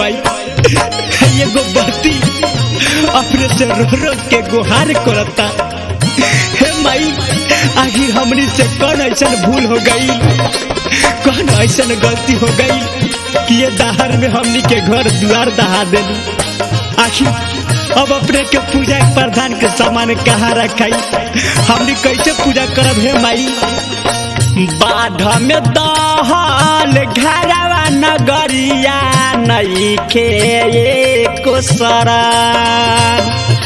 माई एगो बत्ती अपने से रो रो के गुहार करता हे माई आखिर हमनी से कौन ऐसा भूल हो गई कौन ऐसा गलती हो गई कि ये दहार में हमनी के घर द्वार दहा देली आखिर अब अपने के पूजा के प्रधान के सामान कहाँ रखाई हमनी कैसे पूजा करब हे माई बाढ़ में दहल घरवा नगरिया नई के एको सरान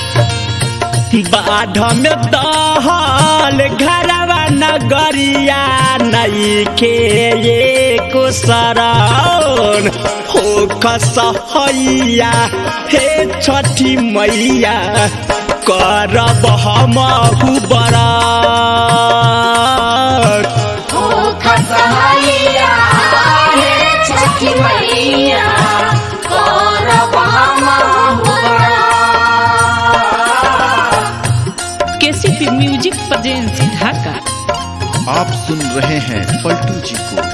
बाढ़ में दहल घरवा नगरिया नई के एको सरान हो कसहैया हे छठी मैया करब हमहु बरात ओ खसहैया हे छठी मैया करब हमहु बरात। केसीपी म्यूजिक प्रेजेंस ढाका आप सुन रहे हैं पलटू जी को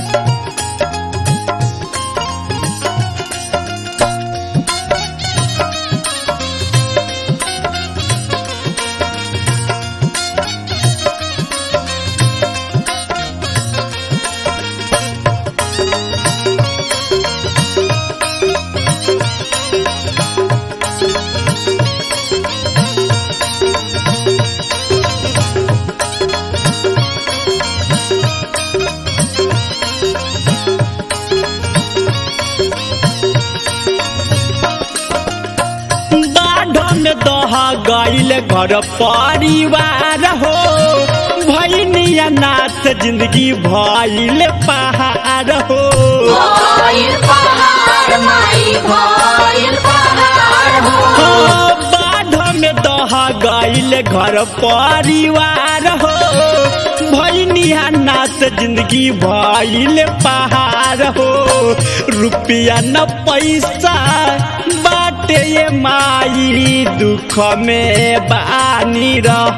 बाढ़ में दहा गईल घर परिवार हो भैनिया नाथ जिंदगी भइल पहाड़ हो भइल पहाड़ माई भइल पहाड़ हो हो, बाढ़ में दहा गईल घर परिवार हो भैनिया नाथ जिंदगी भइल पहाड़ हो रुपया न पैसा बाटे ये माई दुख में बानी रह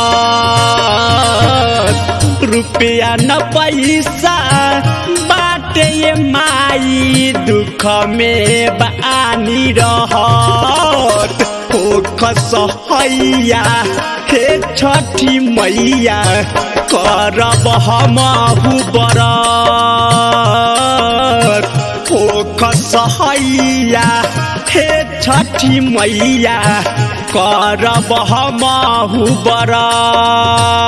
रुपया न पैसा बाटे ये माई दुख में बानी रहत ओ कसहैया हे छठी मैया करब हमहु बरात ओ कसहैया हे छठी मैया करब हमहु बरात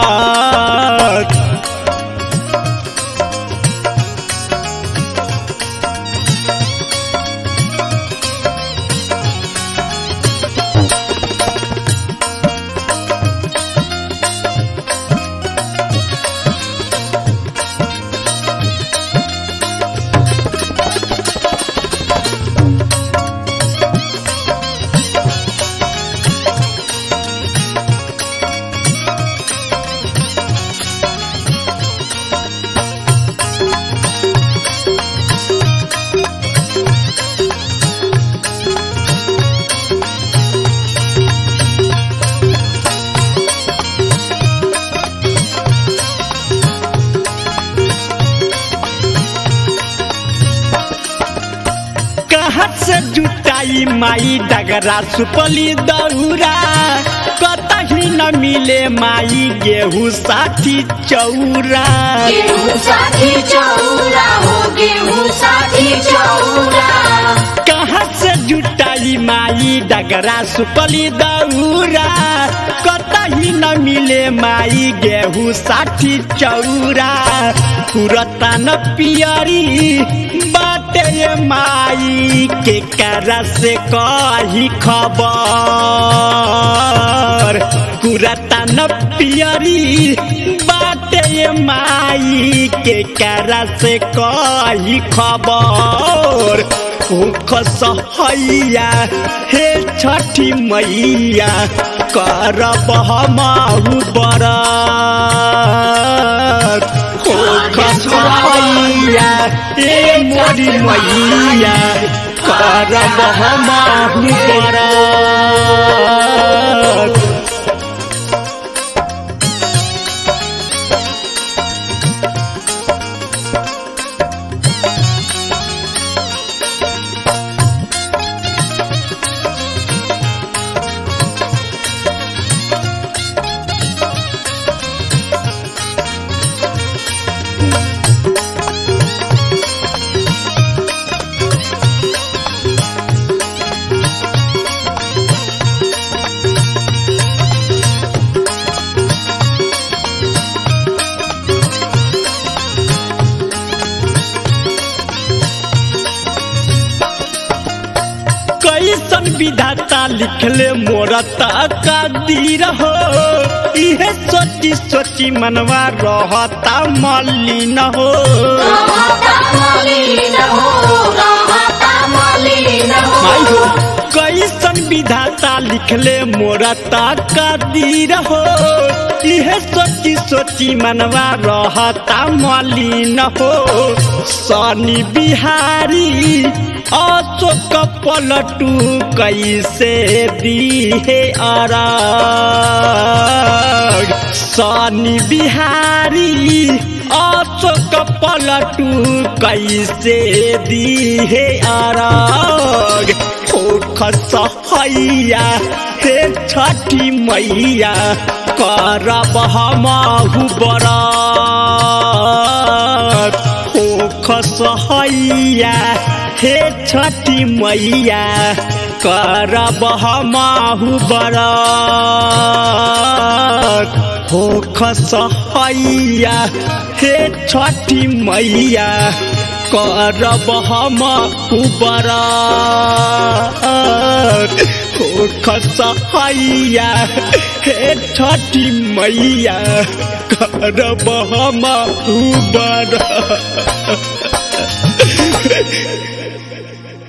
कहाँ से जुटाई माई डगरा सुपली दौरा कतही न मिले माई गेहूँ साथी चौरा गेहूं साथी चौरा हो गेहूं साथी चौरा कहाँ से जुटाई माई डगरा सुपली दौरा कतही न मिले माई गेहूँ साठी चौरा पुरता न पियरी बाटे ये माई के करा से कही खबर पुरता न पियरी बाटे ये माई के करा से कही खबर खसहैया हे छठी मैया करब हमहु बरात हो खसहैया ए मोरी मैया करब हमहु बरात कैसन विधाता लिखले मोरता का दीर हो इहे सोची सोची मनवा रहता मलिन हो रहता मलिन हो रहता मलिन हो माई हो कैसन विधाता लिखले मोरता का दीर हो इहे सोची सोची मनवा रहता मलिन हो शनि बिहारी अशोक पलटू कैसे दिहे अरग शनि बिहारी अशोक पलटू कैसे दिहे अरग होख सहैया हे छठी मैया करब हमहु बरत होख सहैया हे छठी मैया करब हमहु बरत होख सहैया हे छठी मैया करब हमहु बरत होख सहैया हे छठी मैया करब हमहु बरत